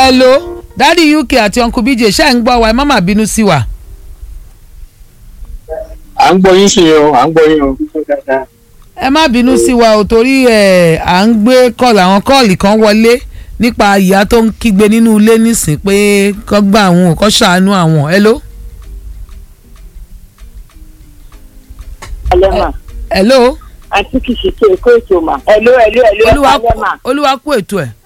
hello dádì uk àti uncle bj ṣe ń gbọ́ wa ẹ má má bínú sí wa. à ń gbọ́ yín sí o à ń gbọ́ yín o. ẹ má bínú sí wa o torí ẹ à ń gbé kọ́ọ̀lù àwọn kọ́ọ̀lì kan wọlé nípa ìyá tó ń kígbe nínú ilé nísìn pé kọ́ gbà àwọn kọ́ ṣàánú àwọn hello. alẹ́mà hello àti kì í ṣe tó èkó ètò mà ẹ̀ló ẹ̀ló ẹ̀ló olúwa alẹ́mà olúwa kú ètò ẹ̀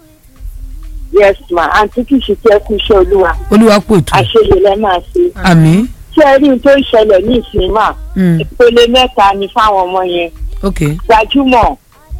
yes ma àǹtí kì í ṣe tó ẹkú iṣẹ́ olúwa olúwa kú ètò ẹ̀ àṣeyẹ lẹ́ máa ṣe. àmín ṣé ẹ rí n tó ń ṣẹlẹ̀ ní ìsìn mà Mm, ìpele mẹ́ta ni fáwọn ọmọ yẹn ok gbajúmọ̀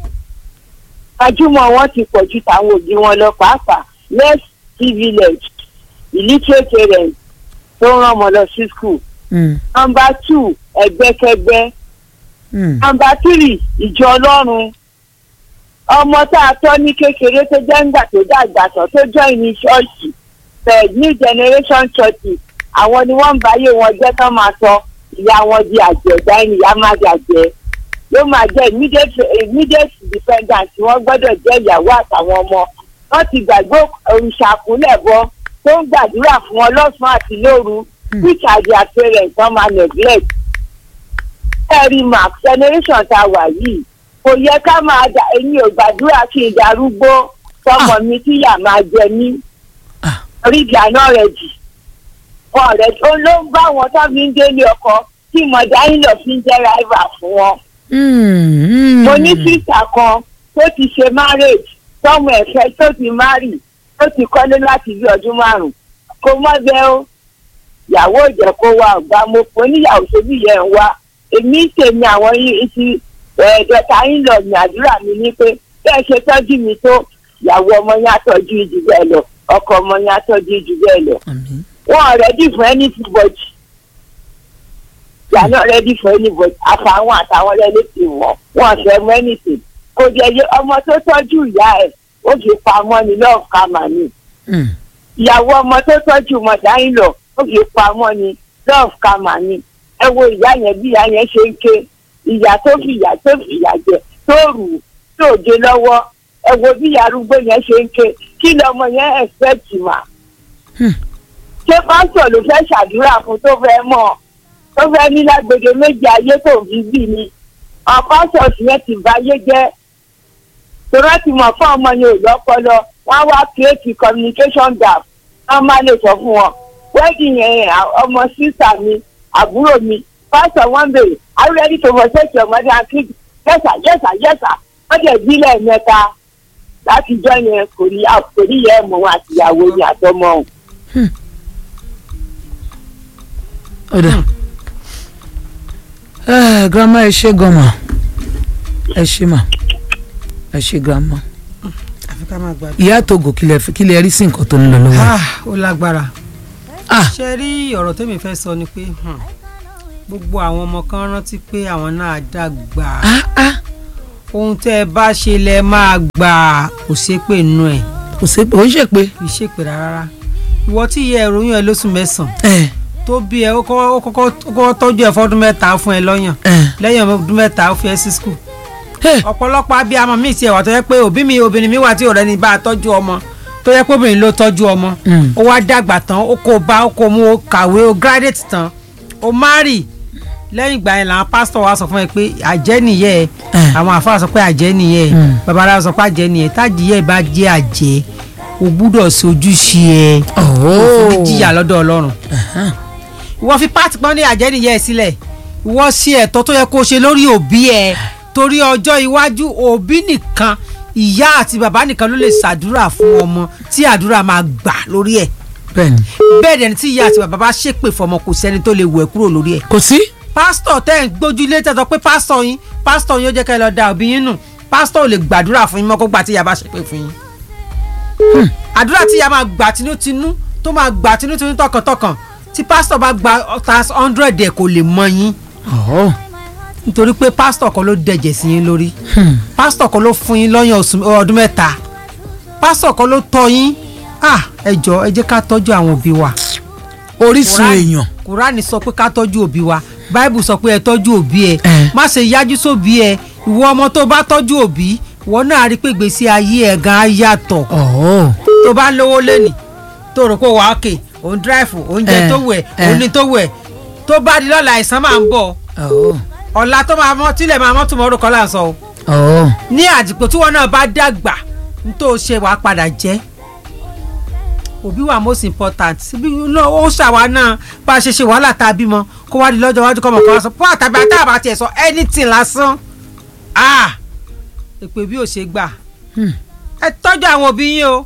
gbajúmọ̀ wọn ti pọ̀ ju tàwọn òbí wọn lọ pàápàá less village illiterate parents tó ń rán ọmọ lọ sí school. Mm, number two ẹgbẹ́kẹgbẹ́ mm, number three ìjọ ọlọ́run ọmọ tá a tọ́ ní kékeré tó jẹ́ ńgbà tó dàgbà tán tó join ní ṣọ́ọ̀ṣì third new generation churches àwọn ni wọ́n ń báyé wọn jẹ́ kán máa sọ ìyá wọn di àjẹ́ dáìní ìyá máa di àjẹ́ ló máa jẹ́ immediate immediate dependent wọ́n gbọ́dọ̀ jẹ́ ìyàwó àtàwọn ọmọ wọ́n ti gbàgbé òrìṣàkúnlẹ̀ bọ tó ń gbàdúrà fún wọn lọ́sàn-án àti lóru which are their parents wọ́n máa neglect ẹ̀rí mark generation tá a wà yìí kò yẹ ká máa dà èmi ò gbàdúrà kí n darúgbó tọmọ mi tíyà máa jẹ mí Ah. orí ìdáná rẹ jì wọn rẹ tó ló ń bá wọn tó fi ń délé ọkọ tí mọ̀dá yín lọ fi ń jẹ́ ráìvà fún wọn. mm, mm. mo ní sísà kan tó ti ṣe marriage tọmọ ẹ̀fẹ́ tó ti marry tó ti kọ́lé láti bí ọdún márùn-ún kó mọ́ bẹ́ẹ̀ ó ìyàwó ìjẹ́ kó wá ọ̀gbá mo fún oníyàwó ṣebí yẹn ń wá èmi tèmi àwọn yìí ti ẹ̀ẹ́dẹ̀ta yín lọ ní àdúrà mi ní pé bẹ́ẹ̀ ṣe tọ́jú mi tó ìyàwó ọmọ yẹn àtọ́jú jù bẹ́ẹ̀ lọ ọkọ ọmọ yẹn àtọ́jú jù bẹ́ẹ̀ lọ àmín wọn ready for anybody they are not ready for anybody àfàwọn àtàwọn relative wọn wọn fẹ́ mọ anything kò jẹ́ yé ọmọ tó tọ́jú ìyá ẹ̀ ó fi pamọ́ ní love kama ni Mm, ìyàwó ọmọ tó tọ́jú mọ̀dá yín lọ ó fi pamọ́ ní love kama ni ẹ wo ìyá yẹn bí ìyá yẹn ṣe ń ké ìyá tó fi ìyá tó fi ìyá jẹ tó rù ú tó dé lọ́wọ́ ẹ wo bí ìyá arúgbó yẹn ṣe ń ké kí lọmọ yẹn expect mà Hmm. ṣé pásítọ̀ ló fẹ́ ṣàdúrà fún tó fẹ́ mọ̀ tó fẹ́ ní lágbègbè méjì ayé tó ń fi bì ni àwọn pásítọ̀ yẹn ti báyé jẹ́ tòrọ́ ti mọ̀ fún ọmọ yẹn ò lọ́pọlọ wọ́n á wá create communication gap wọ́n máa lè sọ fún wọn wedding yẹn à- ọmọ sísà mi àbúrò mi pásítọ̀ wọ́n bèrè are you ready to forsake your mother and keep yes sir yes sir yes sir wọ́n dẹ̀ bí lẹ́ẹ̀mẹ́ta láti jọ yẹn kò ní kò ní yẹ ẹ̀mọ́ wọn àtìyàwó yẹn àtọmọ òun. ọ̀dà ẹ grandma ẹ ṣe gan ma ẹ ṣe ma ẹ ṣe grandma àfi ká máa gbàdúrà. ìyá togo kílẹ̀ fi kílẹ̀ rí sí nǹkan tó ń lọ lọ́wọ́ Ah, ó lágbára. ah ṣe rí ọ̀rọ̀ tẹ́mi fẹ́ sọ ni pé hmm, gbogbo àwọn ọmọ kan rántí pé àwọn náà dàgbà ah ah ohun tẹ́ ẹ bá ṣe lẹ máa gbà kò ṣépè nù ẹ̀ kò sí pé ó ń ṣe pé kì í ṣépè rárá ìwọ tí ìyá ẹ ròyìn ẹ lóṣù mẹ́sàn-án ẹ tó bí ẹ ó kọ́kọ́ ó kọ́kọ́ ó kọ́kọ́ tọ́jú ẹ fọ́dún mẹ́ta fún ẹ lọ́yàn ẹ lẹ́yìn ọdún mẹ́ta ó fi ẹ sí skul ẹ ọ̀pọ̀lọpọ̀ abiyamọ míì tiẹ̀ wà tó yẹ pé òbí mi obìnrin mi wà tí ọ̀rẹ́ ni bá a tọ́jú ọmọ tó yẹ pé obìnrin ló tọ́jú ọmọ Mm. ó wá dàgbà tán ó kó bá ó kó mú ó kàwé ó graduate tán ó marry lẹ́yìn ìgbà yẹn làwọn pásítọ̀ wa sọ fún ẹ pé àjẹ́ nìyẹn Eh. àwọn àfáà sọ pé àjẹ́ nìyẹn Mm. babaláwo sọ pé àjẹ́ nìyẹn tádìyẹ bá jẹ́ àjẹ́ o gbúdọ̀ sojúṣe ẹ ọ̀hún òfin jìyà lọ́dọ̀ ọlọ́run ìwọ fi pàtì pọ́n ní àjẹ́ nìyẹn sílẹ̀ ìwọ ṣe ẹ̀tọ́ tó yẹ kó o ṣe lórí òbí ẹ torí ọjọ́ iwájú òbí nìkan ìyá àti bàbá nìkan ló lè ṣàdúrà fún ọmọ tí àdúrà máa gbà lórí ẹ̀ bẹ́ẹ̀ni bẹ́ẹ̀ dẹ̀ ni tí ìyá àti bàbá bá ṣépè fọmọ kò sẹ́ni tó lè wẹ̀ kúrò lórí ẹ̀ kò sí pásítọ̀ tẹ́ ẹ̀ ń gbójú ilé tẹ́ sọ pé pásítọ̀ yín pásítọ̀ yín ó jẹ́ ká ẹ lọ da òbí yín nù pásítọ̀ ò lè gbàdúrà fún yín mọ́ kó gbà tí ìyá bá ṣépè fún yín àdúrà tí ìyá máa gbà tinútinú tó máa gbà tinútinú tọkàntọkàn tí pásítọ̀ bá gba ọ̀tá hundred ẹ̀ kò lè mọ yín ọ̀hún nítorí pé pásítọ̀ kan ló dẹ̀jẹ̀ sí yín lórí pásítọ̀ kan ló fún yín lọ́yàn oṣù- ọdún mẹ́ta pásítọ̀ kan ló tọ́ yín ah ẹ jọ ẹ jẹ́ ká tọ́jú àwọn òbí wa orísun Kùránì- èèyàn kùránì sọ pé ká tọ́jú òbí wa báìbù sọ pé ẹ tọ́jú òbí ẹ Eh. má ṣe yájú sóbí ẹ ìwọ ọmọ tó bá tọ́jú òbí ìwọ náà rí i pé gbèsè ayé ẹ̀ gan á yàtọ̀ ọ̀hún tó bá lówó lẹ́nì tó rò pé wà á kè òun dráìfù oúnjẹ Eh, tó wẹ̀ eh. òun ní tó wẹ̀ tó bá di lọ́la àìsàn máa ń bọ̀ Oh, ọ̀la tó máa mọ́ tílẹ̀ máa mọ́ tó mọ́ orúkọ là ń sọ o oh. ní àdìpọ̀ tí wọn náà bá dàgbà ní tó ṣe wàá padà jẹ́ òbí wa most important bí náà ó ṣàwa náà bá a ṣe ṣe wàhálà tá a bímọ kó wá di lọ́jọ́ iwájú kọ́ mọ̀ kọ́ wá sọ fún àtàbí àtàbà tiẹ̀ sọ anything lásán ah èpè bí ò ṣe gbà Hmm. ẹ tọ́jú àwọn òbí yín o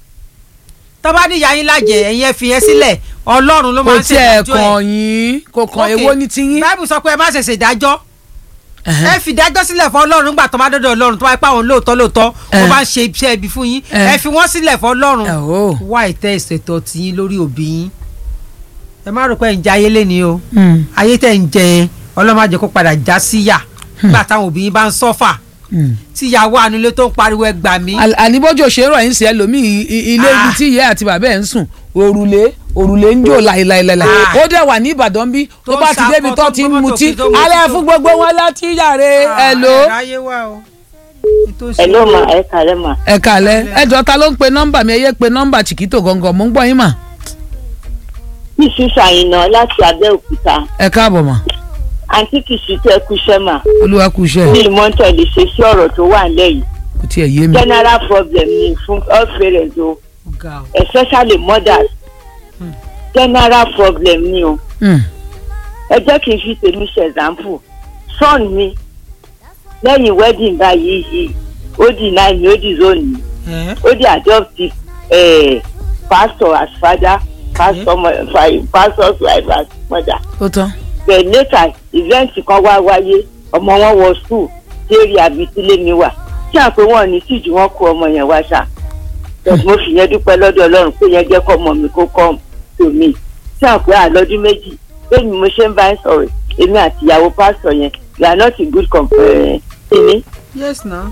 tó bá ní ìyá yín lájẹ ẹ̀yin ẹ fi yẹn sílẹ̀ ọlọ́run ló máa kò ń tiẹ̀ ṣèdájọ́ ẹ̀ kàn yín kò kàn Okay. èwo ní tiyín. báìbù sọ pé ẹ má ṣe ṣèdájọ́ Ẹ̀hẹ́n. ẹ fi dájọ́ sílẹ̀ fún ọlọ́run nígbà tó bá dọ́dọ̀ ọlọ́run tó bá pa àwọn lóòótọ́ lóòótọ́ Eh. wọ́n bá ń ṣe iṣẹ́ ibi fún yín Eh. ẹ fi wọ́n sílẹ̀ fún ọlọ́run Oh. wá ìtẹ́ ìṣètò tiyín lórí òbí yín ẹ má rò pé ẹ̀ ń jẹ ayé lẹ́ni o Hmm, ayé tẹ̀ ń jẹ yẹn ọlọ́run má jẹ́ kó padà já síyà nígbà táwọn òbí yín bá ń sọ́fà hmm. tí ìyàwó ànulẹ̀ tó ń pariwo ẹ gbà mí Al- àníbójú òṣèrò ẹ̀ ń ṣe ẹlòmíì i- i- ilé ibi Ah. tí ìyá àti bàbá ẹ̀ ń sùn òrùlé òrùlé ń jò láìláìláìláì Ah. ó dẹ̀ wà ní Ìbàdàn bí tó Tó ń bá ti débi ṣakọ, tó tó ti ń ń gbọ́ mọ́tò mutí kí tó mutí alẹ́ tó- fún gbogbo wọn láti yàrá ẹ̀ ló. ráyé wá o Ètò ẹ ló ìṣèlú. mà ẹ kàlẹ́ mà. ẹ kàlẹ́ ẹ jọ ta ló ń pe nọ́mbà mi ẹ yé pe nọ́mbà Chiquito gangan mò ń gbọ́ yín mà kìsì ṣàyìnà láti abẹ́òkúta ẹ káàbọ̀ mà àǹtí kìsì tẹ́ kúṣẹ́ mà olúwa kú iṣẹ́ ní ìmọ̀ntẹ́ lè ṣe sí ọ̀rọ̀ tó wà nílẹ̀ yìí kò tiẹ̀ yé mi. general problem ni fún all parents o Ga o. especially mothers general problem ni o Hmm, ẹ jẹ́ kí n fi tèmi ṣe example son mi lẹ́yìn wedding báyìí yìí ó deny mi ó disown mi Eh? ó di adoptive eh, pastor as father pastor mo- fa- pastor's wife as mother ó tán. but later event kan wá wáyé ọmọ wọn wọ school déèrè àbítílé mi wà tí à ń pé wọn ní tíjú wọn kó ọmọ yẹn wá ṣá but mo fi yẹn dúpẹ́ lọ́dọ̀ ọlọ́run pé yẹn jẹ́ kọ́ ọmọ mi kó kọ́ tó mi tí à ń pé àlọ́dún méjì bẹ́ẹ̀ ni mo ṣe ń bá ń sọ̀rọ̀ èmi àti ìyàwó pásítọ̀ yẹn we are not in good company yes na.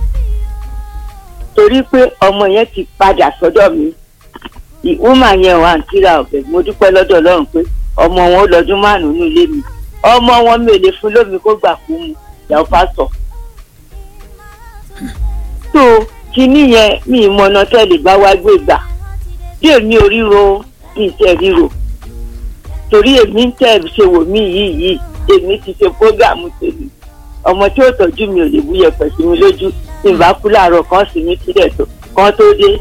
torí pé ọmọ yẹn ti padà sọ́dọ̀ mi ìwúmà yẹn wà ń kíra ọ̀bẹ mo dúpẹ́ lọ́dọ̀ ọlọ́run pé ọmọ wọn ó lọ́dún márùn-ún ní ilé mi ọmọ wọn mi ò lè fún lómi kó gbà kú mu ìyàwó pásítọ̀. tó kinní yẹn mi ìmọ̀nà tẹ́lẹ̀ bá wá gbé gbà bí èmi ò ríro mi tẹ̀ ríro torí èmi ń tẹ̀ ṣe wò mí yìí yìí èmi ti ṣe prógàmù tèmi ọmọ tí ó tọ́jú mi ò lè bú yẹpẹ̀ sí mi lójú tí n bá kú láàárọ̀ kan sì ní sílẹ̀ tó kan tó dé.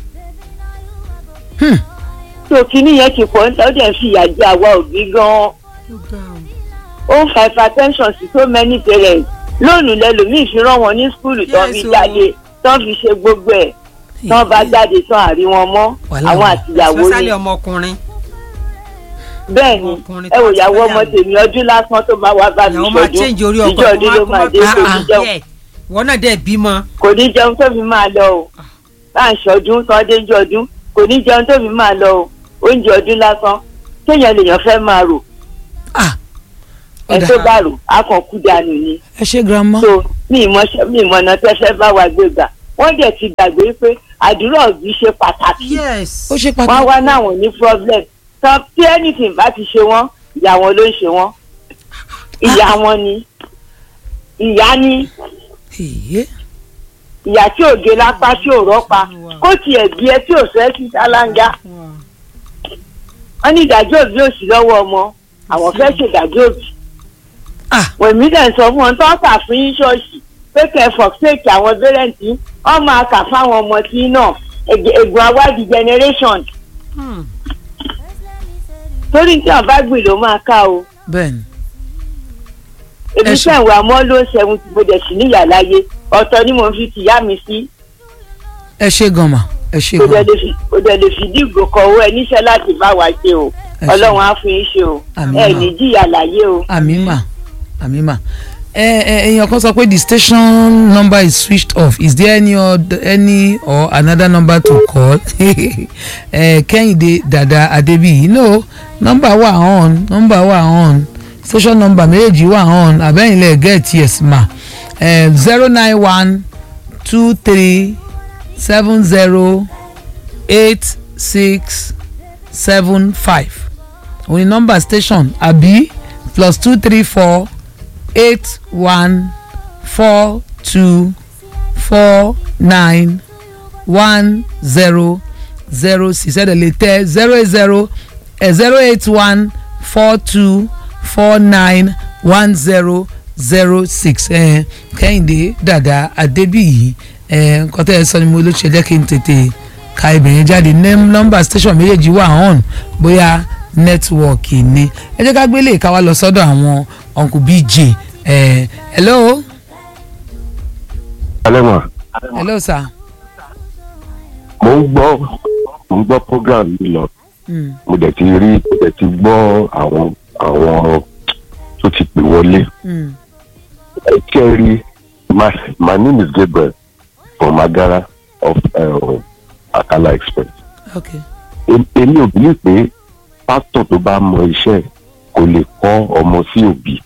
Hmm. tó kinní yẹn ti pọ̀ níta ó dẹ̀ fi ìyà jẹ àwa òbí gan-an ó ń fa hypertension sí so many parents lónìí lẹ́lòmíì fi rán wọn ní skúlù tán fi Yes, o. jáde tán fi ṣe gbogbo ẹ̀ tán bá jáde tán àrí wọn mọ́ Wàhálà àwọn wà. àtìyàwó especially ni ọmọkùnrin. bẹ́ẹ̀ ni ọkùnrin ẹ wò tó ti ìyàwó fẹ́ ọmọ yàwó. tèmi ọdún lásán tó máa wá bá mi ìyàwó máa ṣọdún change orí ọkọ ìjọ ọdún ló máa dé Ah, kò ní ah. jẹun wọn náà dẹ̀ bímọ. kò ní jẹun tó fi máa lọ o bá ń ṣọdún tán dé jọ ọdún kò ní jẹun tó fi máa lọ o oúnjẹ ọdún lásán téèyàn lèèyàn fẹ́ máa rò ah ẹ ọ̀dà tó bá rò á kàn kú dànù ni ẹ ṣe grandma. so mi ìmọ̀ mi ìmọ̀nà tẹ́ fẹ́ bá wa gbé gbà wọ́n dẹ̀ ti gbàgbé pé àdúrà òbí ṣe pàtàkì yes. ó ṣe wọ́n pàtàkì. wá náwọn ní problem tán tí anything bá ti ṣe wọ́n ìyá wọn ló ń ṣe wọ́n ìyá wọn ni ìyá ni Èyí. ìyá tí ò gé lápá tí ò rọ́pa kó tiẹ̀ bí ẹ tí ò fẹ́ sí sálángá wọ́n ní ìdájọ́ òbí ò sí lọ́wọ́ ọmọ àwọn fẹ́ ṣèdájọ́ òbí ah wèmí dẹ̀ ń sọ fún wọn tó ń kà fún yín ṣọ́ọ̀ṣì pé kẹfọ̀ fèkì àwọn bẹ́rẹ̀ǹtì wọ́n máa kà fáwọn ọmọ tí náà ègbè- ègùn awádìí generation Hmm. torí tí wọn bá gbìn ló máa ká o bẹ́ẹ̀ni. èmi Ẹ ṣe- sẹ́wọ̀n àmọ́ ló ń ṣẹ́gun tí mo dẹ̀ sí níyà láyé ọ̀tọ̀ ni mo fi tìyá mi sí ẹ ṣe gan ma ẹ ṣe kò dẹ̀ gan. lè fi kò dẹ̀ lè fi dìgbò kọ owó ẹ níṣẹ́ láti bá wa ṣe o Ẹ ṣe. ọlọ́run á fún yín ṣe o Àmín ẹ mà. ní jìyà láyé o. àmì mà àmì mà. ẹ ẹ èèyàn kan sọ pé the station number is switched off is there any other, any or another number to call ẹ kẹ́hìndé dada adébíyì no number wà on number wà on station number méjèèjì wà on àbẹ́yìnlẹ̀ get yes ma zero nine one two three seven zero eight six seven five òun ni nọ́mbà station àbí plus two three four eight one four two four nine one zero zero six ẹ̀dẹ̀ lè tẹ zero eight zero zero eight one four two four nine one zero zero six kẹ́hìndé dàda adébíyì nǹkan tẹ́ ẹ sọ ni mo ló ṣe jẹ́ kí n tètè ka ibẹ̀yẹn jáde nọ́mbà station méjèèjì wà on bóyá nẹ́tíwọ̀kì ni ẹ jẹ́ ká gbélé ìka wa lọ sọ́dọ̀ àwọn uncle bj eh, hello alẹ́ mọ̀ hello sir. mo ń gbọ́ mo ń gbọ́ program yìí lọ Mm. mo dẹ̀ ti rí mo dẹ̀ ti gbọ́ àwọn àwọn tó ti pè wọlé Mm. ẹ kẹ́rì my my name is Gabriel from Agara of uh, Akala Express okay. Em- èmi ò believe pé pásítọ̀ tó bá mọ iṣẹ́ kò lè kọ́ ọmọ sí òbí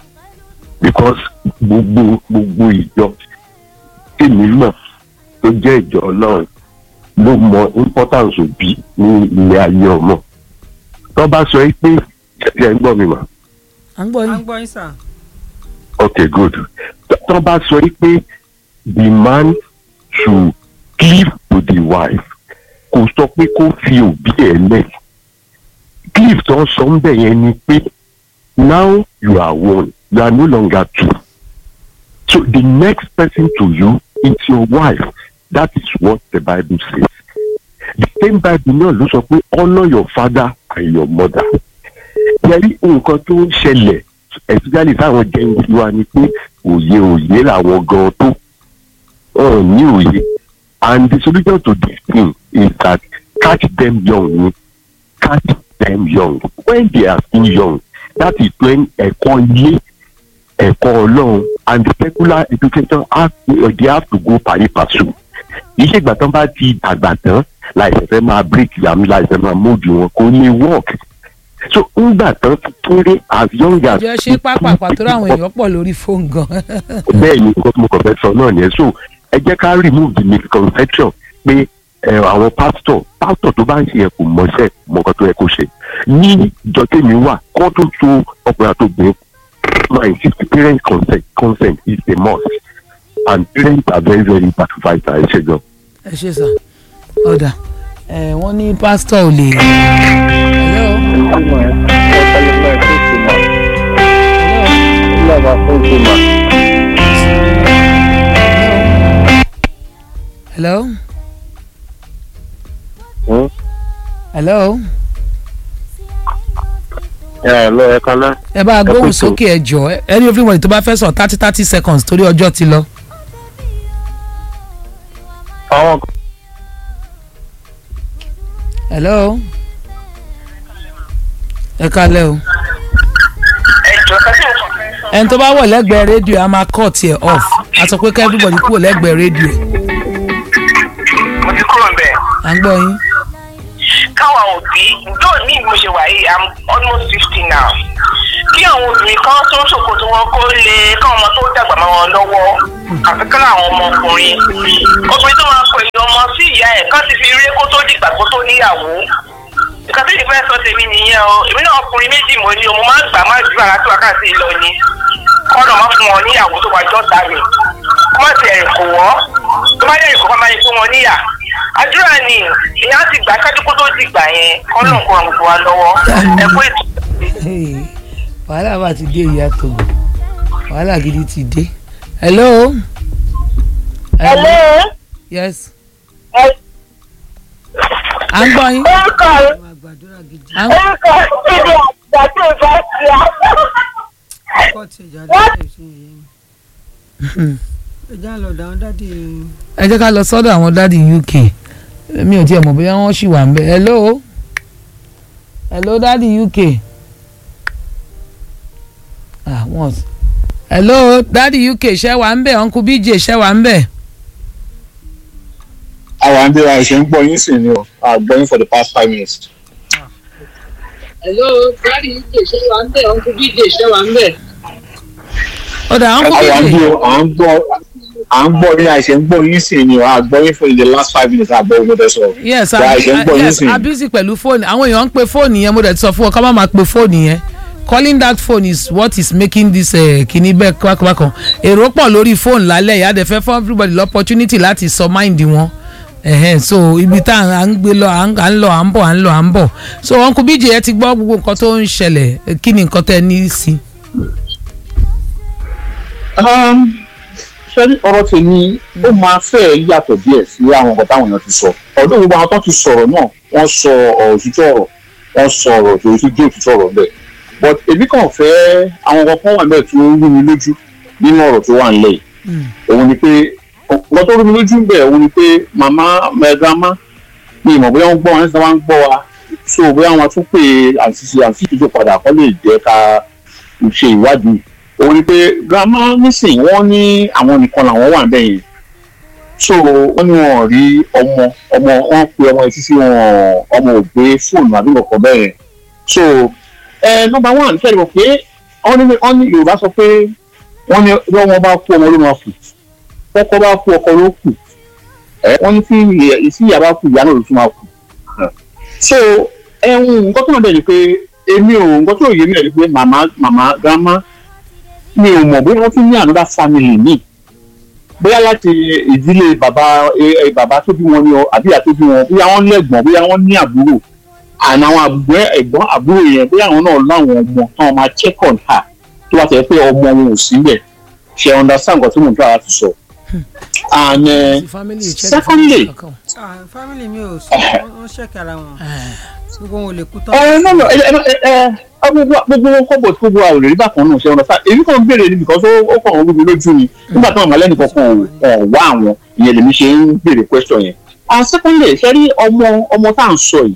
because gbogbo gbogbo ìjọ tèmi mọ̀ tó jẹ́ ìjọ ọlọ́run ló mọ importance òbí ní ilé ayé ọmọ tó bá sọ yìí pé ẹ ń gbọ́ mi mà à ń gbọ́ à ń yín. gbọ́ yín sà. okay good Tó- tó bá sọ yìí pé the man should cleave to the wife kò sọ pé kó fi òbí ẹ̀ lẹ̀ cleave tó ń sọ ń bẹ̀ yẹn ni pé now you are one you are no longer two so the next person to you is your wife that is what the bible says the same bible náà ló sọ pé honour your father and your mother yẹrí nǹkan tó ń ṣẹlẹ̀ especially táwọn jẹ́ǹdì wa ni pé òye òye làwọn gan tó wọn ò ní òye and the solution to this thing is that catch them young ni catch them young when they are still young that is when ẹ̀kọ́ ilé ẹ̀kọ́ ọlọ́run and the secular education have to, they have to go pari passu iṣẹ́ ìgbà tán bá ti dàgbà tán láìsẹ̀ fẹ́ máa break yam láìsẹ̀ máa mójú wọn kò lè work so ńgbà tán ti kéré as young as ìjọ ṣe pápápá tó ráwọn èèyàn pọ̀ lórí fóònù gan. bẹ́ẹ̀ ni nǹkan tí mo kàn fẹ́ sọ náà nìyẹn so ẹ jẹ́ ká remove the misconception pé ẹ, àwọn pastor pastor tó bá ń ṣe yẹn kò mọṣẹ́ mọ nǹkan tó yẹ kó ṣe ní ìjọ tèmi wà kó tó so ọkùnrin àtògbìn my insist parent consent consent is a must and parents are very very bad fighter ẹ ṣe gan. ẹ ṣe sà ọ̀dà ẹ̀ wọ́n ní pásítọ̀ ò lè. hello hello hello ẹ lọ ẹ kan náà. ẹ bá a gbóhùn kú tó. sókè ẹ jọ ẹni everybody tó bá fẹ́ sọ thirty thirty seconds torí ọjọ́ ti lọ. àwọn hello ẹ kalẹ́ o ẹni tó bá wọ̀ lẹ́gbẹ̀ẹ́ rédíò a máa cut ẹ̀ off a sọ pé ká everybody kúrò lẹ́gbẹ̀ẹ́ rédíò ẹ̀ mo ti kúrò nbẹ à ń gbọ́ yín. káwọn òbí ǹjọ́ ní bí mo ṣe wà yìí i'm almost fifty now kí àwọn obìnrin kan tó ń ṣòkòtò wọn kó lè káwọn ọmọ tó dàgbà mọ́ wọn lọ́wọ́ àfi kí àwọn ọmọkùnrin obìnrin tó máa pè ọmọ sí ìyá ẹ̀ kán ti fi rí kó tó dìgbà kó tó níyàwó nǹkan tó yẹ fẹ́ sọ tèmi nìyẹn o èmi náà ọkùnrin méjì mo ní o mo máa ń gbà má ju ara tó wákàtí lọ ni kọ́nà má fún wọn níyàwó tó wájú ọ̀tá mi kó má ti ẹ̀rìn kò wọ́ tó bá yẹ̀rìn kò má máa yẹ fún wọn níyà àdúrà ni ìyá ti gbà ṣáájú kó tó ti gbà yẹn kọ́nà kó ràn gbogbo wa lọ́wọ́ ẹ kó ètò. Hey, wàhálà bá ti dé ìyá togo wàhálà gidi ti dé. hello. hello yes ẹ à ń gbọ́ yín orúkọ à ń orúkọ síbi àgbà tó bá ti á. ọkọ tí ìjà dáadáa ìsìn yìí ẹja lọ dáhùn dáàdi ẹ jẹ́ ká lọ sọ́dọ̀ àwọn dáàdi uk mi ò tiẹ̀ mọ̀ bóyá wọ́n ṣì wà ń bẹ̀ hello hello dáàdi uk ah wọ́n hello dáàdi uk ṣẹ́ wà ń bẹ̀ uncle bj ṣẹ́ wà ń bẹ̀ àwọn àǹdí wa ṣe ń gbọ́ yín sí ni o a gbọ́ yín for the past five minutes. hello dáàdi uk ṣẹ́ wà ń bẹ̀ uncle bj ṣẹ́ wà ń bẹ̀. ọ̀dà uncle àwọn àǹdí bj o à ń gbọ́ à ń gbọ́ yín àìṣe ń gbọ́ yín sí ni o a gbọ́ yín for the last five minutes àgbọ̀ ogun tẹ sọ. yes Wà á ṣe ń gbọ́ yín yes sí. abisi pẹ̀lú fóònù àwọn èèyàn ń pe fóònù yẹn mo dẹ̀ ti sọ fún ọ ká má máa pe fóònù yẹn calling that phone is what is making this uh, kìíní bẹ́ẹ̀ kọ́kọ́kọ́ èrò pọ̀ lórí fóònù lálẹ́ yìí á dẹ̀ fẹ́ fún everybody l'opportunity láti sọ mind wọn ẹ̀hẹ́n so ibi tá à ń gbé lọ à ń à ń lọ à ń bọ̀ à ń lọ à ń bọ̀ so uncle bj ẹ ti gbọ́ gbogbo nǹkan tó ń ṣẹlẹ̀ eh, kí ni nǹkan tẹ́ ẹ ní sí. ṣé ọ̀rọ̀ tèmi ó máa fẹ́ yàtọ̀ díẹ̀ sí àwọn nǹkan táwọn èèyàn ti sọ ọ̀dọ́ gbogbo àwọn tó ti sọ̀rọ̀ náà wọ́n sọ ọ̀rọ̀ òtítọ́ ọ̀rọ̀ wọ́n sọ ọ̀rọ̀ tó ti dé òtítọ́ ọ̀rọ̀ bẹ́ẹ̀ but èmi kàn fẹ́ àwọn nǹkan kan wà bẹ́ẹ̀ tó rú mi lójú nínú ọ̀rọ̀ tó wà nílẹ̀ yìí òun ni pé nǹkan tó rú mi lójú bẹ́ẹ̀ òun ni pé màmá mẹ́gàmá mi ìmọ̀ bóyá wọ́n gbọ́ wọn nígbà wọ́n gbọ́ wa so bóyá wọn tún pé àṣìṣe àṣìṣe tó padà kọ́ lè jẹ́ ká ṣe ìwádìí òun ni pé grandma nísìnyí wọ́n ní àwọn nìkan làwọn wà níbẹ̀ yẹn so wọ́n ní wọn ò rí ọmọ ọmọ wọn pe ọmọ yẹn títí wọn ọmọ ò gbé fóònù àbí nǹkan bẹ́ẹ̀ yẹn so ẹ nọmba one fẹ́ẹ́ mọ̀ pé wọ́n ní wọ́n ní yorùbá sọ pé wọ́n ní bí wọ́n bá kú ọmọ ló máa kù ọkọ bá kú ọkọ ló kù ẹ wọ́n ní tí ìyá- tí ìyá bá kú ìyá náà ló tún máa kù so ẹ̀hún nǹkan tó náà dẹ̀ ni pé èmi ò nǹkan tó yé mi rẹ̀ ni pé màmá màmá grandma mi ò mọ̀ bóyá wọ́n tún ní another family mi bóyá láti ìdílé bàbá ẹ ẹ bàbá tó bí wọn ni ọ àbí ìyá tó bí wọn bóyá wọ́n lẹ́gbọ̀n bóyá wọ́n ní àbúrò àná àwọn àgbẹ̀ ẹ̀gbọ́n àbúrò yẹn bóyá àwọn náà láwọn ọmọ táwọn máa check on her tó bá tẹ̀ pé ọmọ wọn ò síbẹ̀ ṣe understand nǹkan tí mò ń tọ́ àti sọ. and uh, secondly Ah, family mi ò sọ wọ́n ṣẹ̀kì ara wọn gbogbo wọn ò lè kú tán. ẹ no no ẹ ẹ ẹ ẹ gbogbo gbogbo wọn kọ́bọ̀ tí gbogbo àwòrán nígbà kan náà ṣe ọ̀nà sáà èmi kàn ń béèrè ni because ó ó kàn ń rúbi lójú ni nígbà tí wọn mọ̀lẹ́ni kankan ò wá àwọn ìyẹn lèmi ṣe ń béèrè question yẹn. and secondly ṣe rí ọmọ ọmọ tá à ń sọ yìí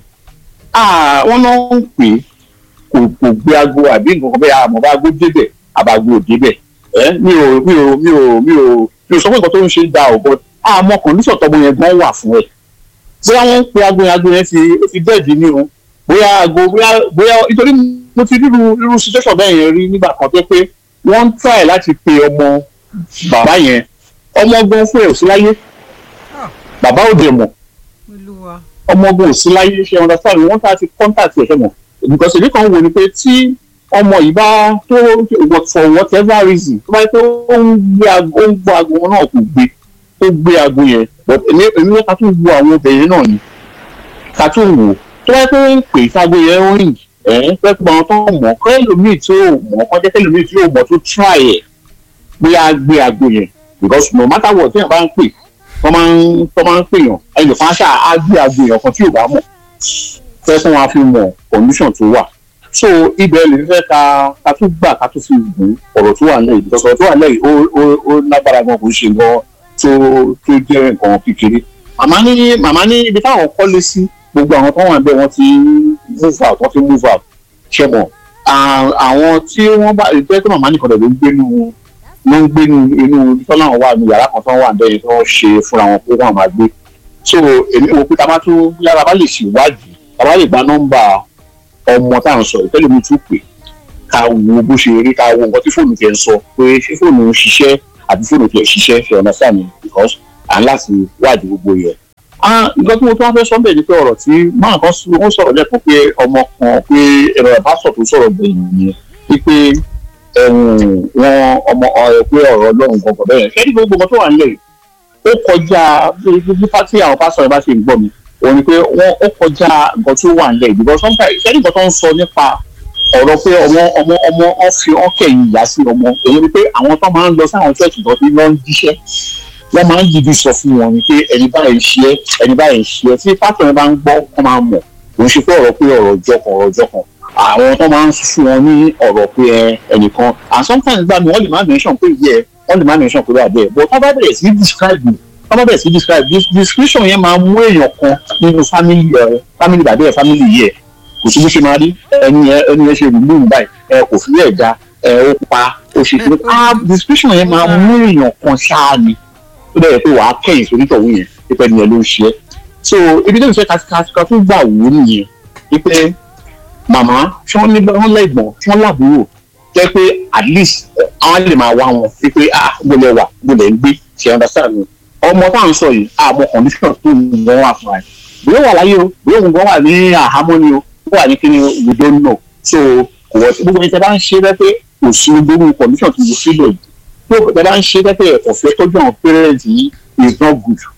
ah, wọ́n náà ń pè é kò kò gbé aago àbí nǹkan kan bẹ́ẹ̀ àmọ́ bá aago débẹ̀ àbàgò ò débẹ̀ ẹ mi ò mi ò mi ò mi ò mi ò sọ pé nǹkan tó ń ṣe ń da ọ̀ but àmọ́ kọ̀ǹdíṣọ̀ tọmọ yẹn gan wà fún ẹ̀ bóyá wọ́n ń pe aago yẹn aago yẹn ti ó ti bẹ́ẹ̀dì ní o bóyá aago bóyá bóyá nítorí mo ti ríru irú situation bẹ́ẹ̀ yẹn rí nígbà kan tó pé wọ́n ń try láti pe ọmọ bàbá yẹn ọmọ gan fún ẹ̀ ò sí láyé bàbá ò dẹ̀ mọ̀ olúwa ọmọ ogun ò sí láyé ṣe understand wọ́n tá ti contact ẹ̀ fẹ́mọ̀ because èmi kan wò ni pé tí ọmọ yìí bá tó for whatever reason tó bá yẹ pé ó ń gbé aago ó ń gbọ́ aago wọn náà kò gbé ó gbé aago yẹn but èmi èmi wọ́n ká tún wo àwọn obìnrin náà ni ká tún wò tó bá yẹ pé ń pè ságo yẹn ó rìn ẹ̀ pẹ́ pé àwọn tó mọ̀ kọ́ ẹlòmíì tí ó mọ̀ kọ́ jẹ́ kẹ́lòmíì tí ó mọ̀ tó try ẹ̀ bóyá gbé aago yẹn because no matter what téèyàn bá ń pè wọ́n máa ń wọ́n máa ń pèèyàn ẹnìkan ṣáà á gbé aago èèyàn kan tí ò bá mọ̀ fẹ́ fún wa fi mọ̀ condition tó wà so ibẹ̀ lè fẹ́ ka ka tún gbà ká tún fi gùn ọ̀rọ̀ tó wà lẹ́yìn because ọ̀rọ̀ tó wà lẹ́yìn ó ó ó lágbára gan kò ń ṣe gan tó tó jẹ́ nǹkan kékeré màmá ní màmá ní ibi táwọn kọ́lé sí gbogbo àwọn tó wà níbẹ̀ wọ́n ti move out wọ́n ti move out ṣe mọ̀ à- àwọn tí wọ́n bá ìgbẹ́ tó màmá nìkan ló ń gbé nu ló ń gbé nu inú tọ́lá wọn wà ní yàrá kan tó wà níbẹ̀ yẹn tó ń ṣe fúnra wọn pé wọ́n máa gbé so èmi wo pé tábà tún yára bá lè ṣèwádìí tábà lè gba nọ́mbà ọmọ tá à ń sọ ìtẹ́lẹ̀ mi tún pè ká wo bó ṣe rí ká wo nǹkan tí fóònù tiẹ̀ ń sọ pé ṣé fóònù ń ṣiṣẹ́ àbí fóònù tiẹ̀ ṣiṣẹ́ ṣe ọ̀nà sáà ni because à ń láti wádìí gbogbo yẹn. Ah, nǹkan tí mo tún wá fẹ́ sọ bẹ́ẹ̀ ni pé ọ̀rọ̀ tí máa kan sọ wọ́n sọ̀rọ̀ lẹ́kọ̀ọ́ pé ọmọ kan pé ẹ̀rọ ìbásọ̀ tó sọ̀rọ̀ gbẹ̀yìn yẹn wípé ẹ̀wọ̀n wọn ọmọ ọ̀rọ̀ pé ọ̀rọ̀ ọlọ́run gbọ̀ngàn bẹ́ẹ̀ ṣé ní gbogbo nǹkan tó wà nílẹ̀ yìí ó kọjá bí pátí àwọn pásọ̀ yẹn bá ṣe ń gbọ́ mi òun ni pé wọ́n ó kọjá nǹkan tó wà nílẹ̀ yìí because sometimes ṣé ní nǹkan tó ń sọ nípa ọ̀rọ̀ pé ọmọ ọmọ ọmọ ọ fi ọ kẹ̀yìn ìyá sí ọmọ èyí ni pé àwọn tó máa ń lọ sáwọn ṣọ́ọ̀ṣì tó ti lọ ń jíṣẹ́ wọ́n máa ń dìbì sọ fún wọn ni pé ẹni báyìí ń ṣe é ẹni báyìí ń ṣe é tí pásítọ̀ yẹn bá ń gbọ́ wọ́n máa mọ̀ kò ń ṣe pé ọ̀rọ̀ pé ọ̀rọ̀ ọjọ́ kan ọ̀rọ̀ ọjọ́ kan àwọn tó máa ń fún wọn ní ọ̀rọ̀ pé ẹ ẹnìkan and sometimes gbà mí wọ́n lè má mention pé yẹ wọ́n lè má mention pé wà bẹ́ẹ̀ but wọ́n bá bẹ̀rẹ̀ sí describe mi wọ́n bá bẹ̀rẹ̀ sí describe this description yẹn máa mú èèyàn kan nínú family ẹ family bàbá ẹ family yẹ kò sí bó ṣe máa rí ẹni yẹn ẹni yẹn ṣe rìlú báyìí ẹ kò fi ẹ̀ da ẹ ó pa ó ṣe kí ah description yẹn máa mú èèyàn kan ṣáà ni ó dẹ̀ yẹ pé wàá kẹ́yìn sórí tọ̀hún yẹn pípẹ́ ni ẹ ló ń ṣe é so ibi tó ń fẹ́ kàtìkàtìkà tó gbà wò ó nìyẹn wípé màmá tí wọ́n ní wọ́n lẹ́gbọ̀n tí wọ́n lábúrò jẹ́ pé at least àwọn lè máa wá wọn wípé ah gbọ́dọ̀ wà gbọ́dọ̀ ń gbé ṣe understand mi ọmọ tá à ń sọ yìí àmọ́ condition tó ń wọ́n wà fún ẹ bóyá wà láyé o bóyá òun gan wà ní àhámọ́ ni o ó wà ní kíni we don't know so kò wọ́n gbogbo ẹni tẹ́ bá ń ṣe bẹ́ẹ̀ pé kò sí gbogbo condition tó ń fi lò yìí tó bẹ́ẹ̀ bá ń ṣe bẹ́ẹ̀ pé ẹ̀kọ́ fẹ́ tọ́jú àwọn parents yìí is not good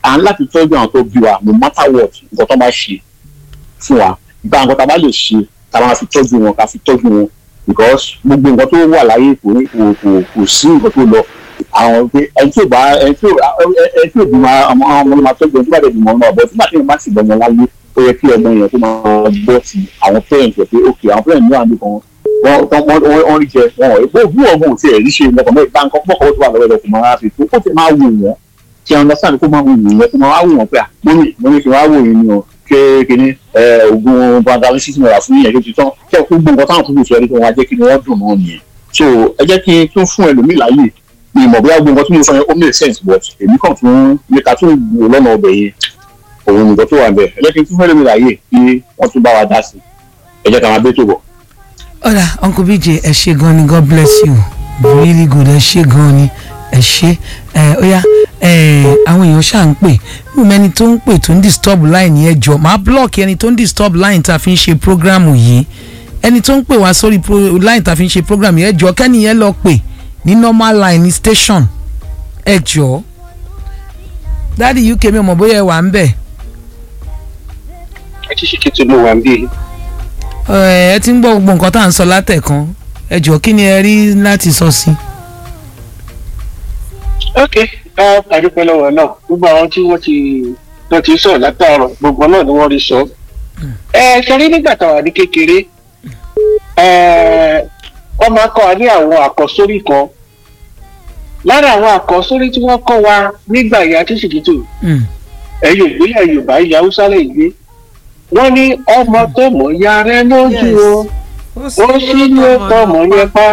à ń láti tọ́jú àwọn tó bí wa no matter what nǹkan tó bá ṣe fún wa gba nǹkan tá a bá lè ṣe tá a máa fi tọ́jú wọn ká fi tọ́jú wọn because gbogbo nǹkan tó wà láyé kò ní kò kò kò sí nǹkan tó lọ àwọn pé ẹni tí ò bá ẹni tí ò ẹni tí ò bí máa àwọn ọmọ ló máa tọ́jú ẹni tí ò bá dẹ̀ bí mọ́ náà bọ́ nígbà tí wọ́n bá sì gbọ́mọ láyé ó yẹ kí ọmọ yẹn kó máa gbọ́ ti àwọn parents rẹ̀ pé ok àwọn parents ní àdúgbò wọn wọ́n wọ́n wọ́n rí jẹ wọn ò bó bí ọmọ ò tiẹ̀ rí ṣe nǹkan mẹ́rin bá nǹkan pọ̀kọ́ tó wà lọ́wọ́ ẹ̀kọ́ máa fi tó kó ti máa wù wọ́n kí àwọn understand kó máa wù wọ́n kó máa wù wọ́n pé à mọ́mí mọ́mí fi wá wò yín ni o ṣé kíní oògùn bandali six naira fún yẹn ló ti tán kí ẹ kó gbogbo nǹkan táwọn tó lè sọ ẹni tó wọn á jẹ́ kí ni wọ́n dùn náà nìyẹn so ẹ jẹ́ kí n tún fún ẹlòmíì láàyè mi mọ̀ bóyá gbogbo nǹkan tí mo sọ yẹn ó make sense but èmi kàn tún ní ká tún wò lọ́nà ọbẹ̀ yẹn òun nìkan tó wà ń bẹ̀ ẹ jẹ́ kí n tún fún ẹlòmíì láàyè kí wọ́n tún bá wa dá sí ẹ jẹ́ ká máa bẹ́ tó bọ̀. ọ̀rà uncle bj ẹ ṣe gan ni god bless you really good ẹ ṣe gan ni ẹ ṣe ẹ ó yá ẹ àwọn èèyàn ṣáà ń pè mú mẹni tó ń pè tó ń disturb line yẹn jọ máa block ẹni tó ń disturb line tá a fi ń ṣe program yìí ẹni tó ń pè wá sórí line tá a fi ń ṣe program yẹn jọ kẹ́ni yẹn lọ pè ní normal line ní station ẹ jọ dáàdi uk mi ò mọ̀ bóyá ẹ wà ń bẹ̀. ẹ ti ṣe kí tó ló wà ń bí. ẹ ti ń gbọ́ gbogbo nǹkan tá à ń sọ látẹ̀kan ẹ jọ kí ni ẹ rí láti sọ sí. ok àdúpẹ́ lọ́wọ́ náà gbogbo àwọn tí wọ́n ti wọ́n ti sọ̀rọ̀ látàárọ̀ gbogbo náà ni wọ́n rí sọ. ẹ ṣe rí nígbà táwa ní kékeré wọ́n máa kọ́ wa ní àwọn àkọ́sórí kan lára àwọn àkọ́sórí tí wọ́n kọ́ wa nígbà ìyá tíṣìkìtì ẹ̀yọ̀ ìgbélẹ̀ yorùbá ilẹ̀ haúsá lè gbé wọ́n ní ọmọ tó mọ̀ ya rẹ lójú o ó sì ní ọkọ mọ̀ yẹn pa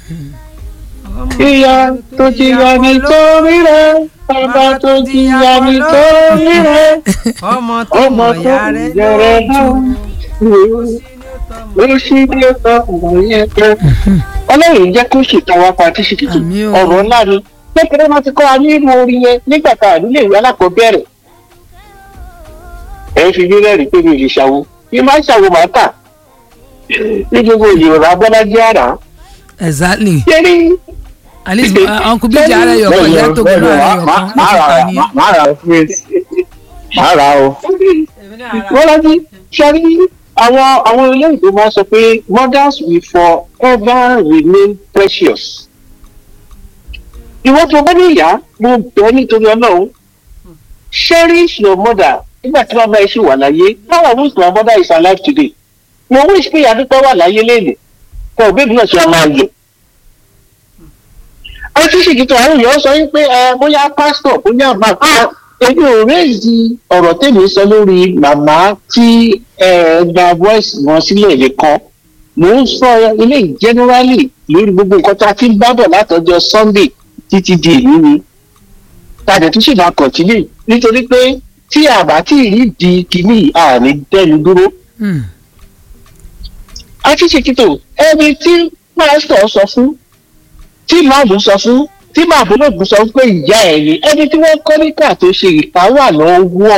ìyá tó ti yà nítorí rẹ bàbá tó ti yà nítorí rẹ ọmọ tó ọmọ mọ̀ tó ya rẹ yà rẹ lójú ó sì ní ọkọ mọ̀ yẹn pa ọlọ́run jẹ́ kó ṣètò àwọn apàtí ṣètò Àmín o. ọ̀rọ̀ ńlá ni kékeré máa ti kọ́ wa nínú orin yẹn nígbà tá a nílé ìwé alákọ̀ọ́bẹ̀rẹ̀ ẹ ń fi mí rẹ́rìí pé mi ò lè ṣàwo bí máa ń ṣàwo máa tà ní gbogbo yorùbá bọ́lájí àrà exactly yẹ́nì at least uh, uncle bj ara ẹyọ kan ìyá tó gbọ́dọ̀ ara ẹyọ kan ó ti ta ni. máa ra fún ẹ máa ra o. bọ́lájí ṣẹ́rí àwọn àwọn olóyìnbó máa sọ pé mothers will forever remain precious. ìwọ tó bá ní ìyá mo bẹ̀ nítorí ọlọ́run cherish your mother nígbà tí bàbá yìí ṣì wà láyé how i wish my mother is alive today mo wish pé ìyàdúpẹ́ wà láyé lẹ́nu kọ́ ọ̀bẹ́ mi náà ṣe máa lò. àti ṣèkìtò àwọn èèyàn sọ wípé ẹ bóyá pásítọ̀ bóyá màmá èmi ò réèzì ọ̀rọ̀ tèmi sọ lórí màmá tí ẹ gba voice wọn sílẹ̀ nìkan mò ń sọ ilé generally lórí gbogbo nǹkan tá a ti ń bá bọ̀ látọjọ́ sunday títí di èyí ni tàdé tún sì máa continue nítorí pé tí àbá tí ì di kìíní àní dẹnu dúró Hmm. àti ṣèkìtò ẹni tí pásítọ̀ sọ fún tí màmú sọ fún tí màmú náà sọ fún pé ìyá ẹ̀ ni ẹni tí wọ́n kọ́ níkà tó ṣe ìpá wà lọ́wọ́